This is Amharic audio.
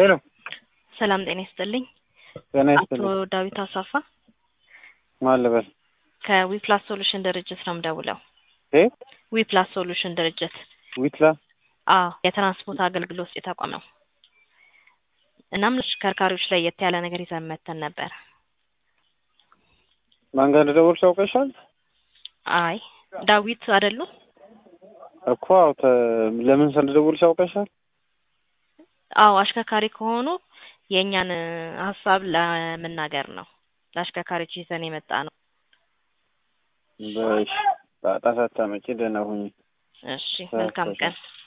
ሄሎ ሰላም ጤና ይስጥልኝ። ጤና አቶ ይስጥልኝ። ዳዊት አሳፋ ማን ልበል? ከዊፕላስ ሶሉሽን ድርጅት ነው የምደውለው። እ ዊፕላስ ሶሉሽን ድርጅት ዊትላ አዎ የትራንስፖርት አገልግሎት ሰጪ ተቋም ነው። እናም ለተሽከርካሪዎች ለየት ያለ ነገር ይዘን መተን ነበር። ማን ጋር እንደደወልሽ ያውቀሻል አይ ዳዊት አይደሉም? እኮ አዎ፣ ተ- ለምን ሰው እንደደወልሽ ያውቀሻል? አዎ አሽከርካሪ ከሆኑ የእኛን እ, ሀሳብ ለመናገር ነው። ለአሽከርካሪዎች ይዘን የመጣ ነው። በሽ ጣጣ ሳታመጪ ደህና ሁኚ። እሺ መልካም ቀን።